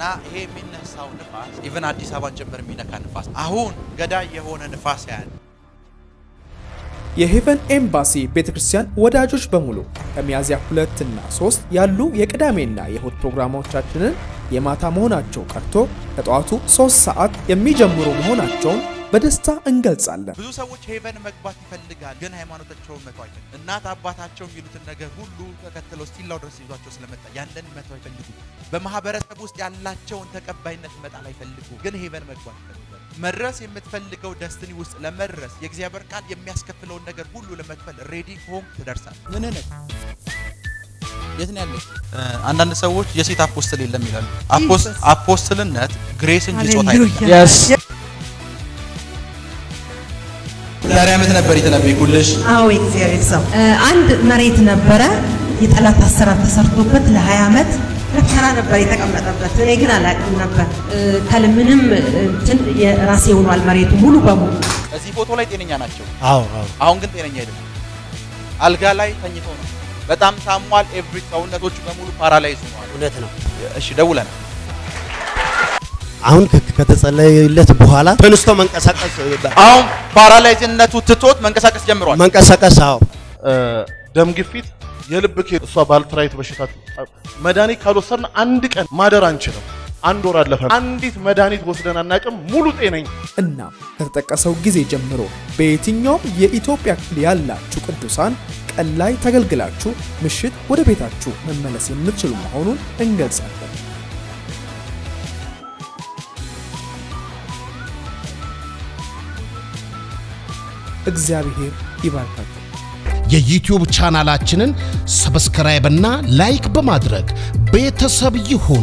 ይሄ የሚነሳው ንፋስ ኢቨን አዲስ አበባን ጭምር የሚነካ ንፋስ አሁን ገዳይ የሆነ ንፋስ ያለ የሄቨን ኤምባሲ ቤተክርስቲያን ወዳጆች በሙሉ ከሚያዝያ ሁለት እና ሶስት ያሉ የቅዳሜና የእሁድ ፕሮግራሞቻችንን የማታ መሆናቸው ቀርቶ ከጠዋቱ ሶስት ሰዓት የሚጀምሩ መሆናቸውን በደስታ እንገልጻለን። ብዙ ሰዎች ሄቨን መግባት ይፈልጋል፣ ግን ሃይማኖታቸውን መተው አይፈልጉ። እናት አባታቸው የሚሉትን ነገር ሁሉ ተከትለው ስቲላው ድረስ ይዟቸው ስለመጣ ያንን መተው አይፈልጉ። በማህበረሰብ ውስጥ ያላቸውን ተቀባይነት መጣል አይፈልጉ፣ ግን ሄቨን መግባት ይፈልጋል። መድረስ የምትፈልገው ደስትኒ ውስጥ ለመድረስ የእግዚአብሔር ቃል የሚያስከፍለውን ነገር ሁሉ ለመክፈል ሬዲ ሆም ትደርሳል። ምን ነህ? የት ነው ያለች? አንዳንድ ሰዎች የሴት አፖስትል የለም ይላሉ። አፖስትልነት ግሬስ እንጂ ጾታ አይደለም። ዛሬ ዓመት ነበር የተነበይኩልሽ። አዎ የእግዚአብሔር ሰው አንድ መሬት ነበረ የጠላት አሰራር ተሰርቶበት ለ20 ዓመት መከራ ነበር የተቀመጠበት። እኔ ግን አላውቅም ነበር። ከልምንም እንትን የራሴ ሆኗል መሬቱ ሙሉ በሙሉ። እዚህ ፎቶ ላይ ጤነኛ ናቸው። አዎ አዎ አሁን ግን ጤነኛ አይደለም። አልጋ ላይ ተኝቶ ነው። በጣም ታሟል። ኤቭሪ ሰውነቶቹ በሙሉ ፓራላይዝ ሆነዋል። እውነት ነው። እሺ ደውለናል። አሁን ከ- ከተጸለየለት በኋላ ተነስቶ መንቀሳቀስ አሁን ፓራላይዝነቱ ትቶት መንቀሳቀስ ጀምሯል። መንቀሳቀስ አዎ ደም ግፊት፣ የልብ ኬ እሷ ባልትራይት በሽታ መድኃኒት ካልወሰድን አንድ ቀን ማደር አንችልም። አንድ ወር አለፈ። አንዲት መድኃኒት ወስደን አናውቅም። ሙሉ ጤነኝ እናም ከተጠቀሰው ጊዜ ጀምሮ በየትኛውም የኢትዮጵያ ክፍል ያላችሁ ቅዱሳን ቀን ላይ ተገልግላችሁ ምሽት ወደ ቤታችሁ መመለስ የምትችሉ መሆኑን እንገልጻለን። እግዚአብሔር ይባርካችሁ። የዩቲዩብ ቻናላችንን ሰብስክራይብና ላይክ በማድረግ ቤተሰብ ይሁኑ።